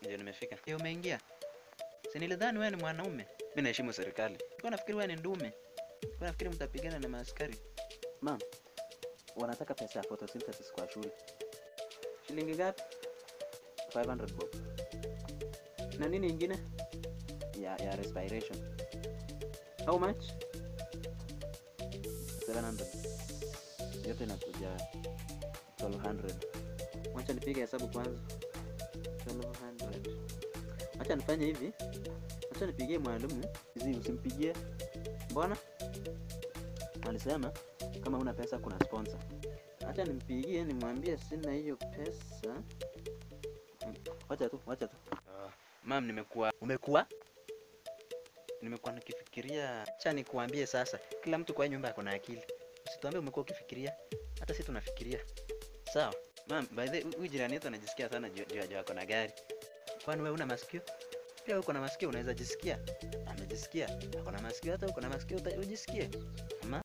Ndio nimefika. Ndio umeingia? Si nilidhani wewe ni mwanaume. Mimi naheshimu serikali. Nilikuwa nafikiri wewe ni ndume. Nilikuwa nafikiri mtapigana na maaskari. Ma'am, wanataka pesa ya photosynthesis kwa shule. Shilingi ngapi? 500 bob. Na nini ingine? Ya ya respiration. How much? 700. Yote inakuja 1200. Wacha nipige hesabu kwanza. 1200. Wacha nifanye hivi. Wacha nipigie mwalimu. Hizi usimpigie. Mbona? Alisema kama una pesa kuna sponsor. Acha nimpigie nimwambie sina hiyo pesa. Mm, Wacha tu, wacha tu. Uh, mam, nimekuwa Umekuwa? nimekuwa nikifikiria. Acha nikuambie sasa, kila mtu kwa hii nyumba ako na akili. Usituambie umekuwa ukifikiria, hata sisi tunafikiria. Sawa mam, by the way, huyu jirani yetu anajisikia sana juu juu juu ako na gari. Kwani wewe una masikio? Pia uko na masikio, unaweza jisikia. Amejisikia, ako na masikio, hata uko na masikio uta- ujisikie. Ama